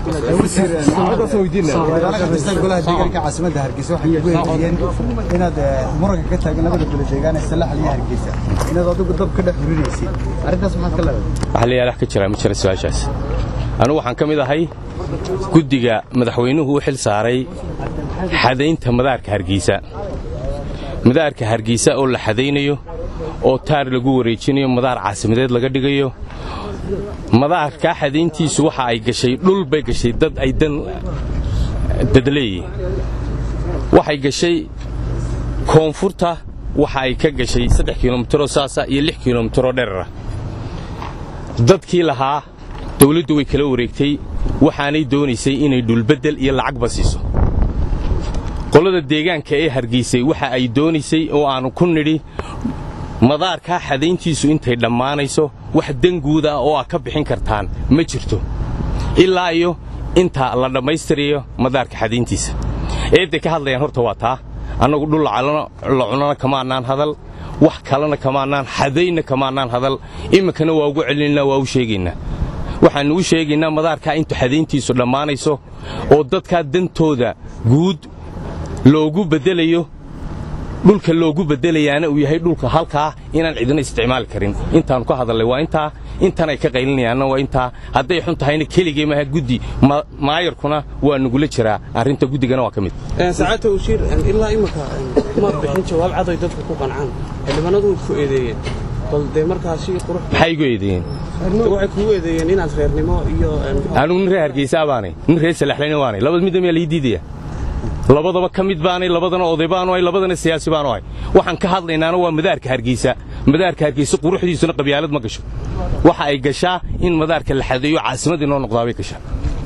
golaha deegaanka caasimadda hargeysa waxay ku heshiiyeen inaad muranka ka taagan labada gole deegaan ee salax iyo hargeysa inaad adigu dab ka dhex hurinaysid arrintaas maxaad ka leedahay waxa la yaalax ka jira ma jira su-aashaas anigu waxaan ka mid ahay guddiga madaxweynuhu u xil saaray xadaynta madaarka hargeysa madaarka hargeysa oo la xadaynayo oo taar lagu wareejinayo madaar caasimadeed laga dhigayo madaarkaa xadayntiisu waxa ay gashay dhul bay gashay dad ay dan dadleeyihin waxay gashay koonfurta waxa ay ka gashay saddex kilomitaroo saasa iyo lix kilomitaroo dherara dadkii lahaa dawladdu way kala wareegtay waxaanay doonaysay inay dhulbeddel iyo lacagba siiso qolada deegaanka ee hargeysay waxa ay doonaysay oo aannu ku nidhi madaarkaa xadayntiisu intay dhammaanayso wax danguuda ah oo aad ka bixin kartaan ma jirto ilaa iyo inta la dhammaystirayo madaarka xadayntiisa eedday ka hadlayaan horta waa taa annagu dhul la cunana kamaannaan hadal wax kalena kamaannaan xadaynna kamaannaan hadal iminkana waa ugu celinaynaa waa u sheegaynaa waxaannu u sheegaynaa madaarkaa intu xadayntiisu dhammaanayso oo dadkaa dantooda guud loogu beddelayo dhulka loogu beddelayaana uu yahay dhulka halkaa inaan cidina isticmaali karin intaannu ka hadallay waa intaa intanay ka qaylinayaanna waa intaa hadday xun tahayna keligay maaha guddi maayarkuna waa nugula jiraa arrinta guddigana waa ka mid saacadta washiir ilaa imika ma bixin jawaab cadoy dadku ku qancaan xildhibaanadu way ku eedeeyeen bal dee markaasi qurux maxay igu eedeeyeen waxay kugu eedeeyeen inaad reernimo iyo anigu nin reer hargeysa baanay nin reer salaxlayna waanay labada midda miyaa lii diidaya labadaba ka mid baanay labadana oday baanu ahay labadana siyaasi baanu ahay waxaan ka hadlaynaana waa madaarka hargeysa madaarka hargeysa quruxdiisuna qabyaalad ma gasho waxa ay gashaa in madaarka la xadeeyo caasimadii noo noqdaabay gashaa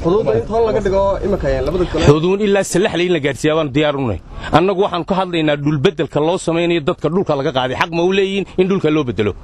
xuduun ilaa salaxlay in la gaadhsiiyaa baanu diyaarunay annagu waxaanu ka hadlaynaa dhulbeddelka loo samaynayo dadka dhulka laga qaaday xaq ma u leeyihin in dhulka loo beddelo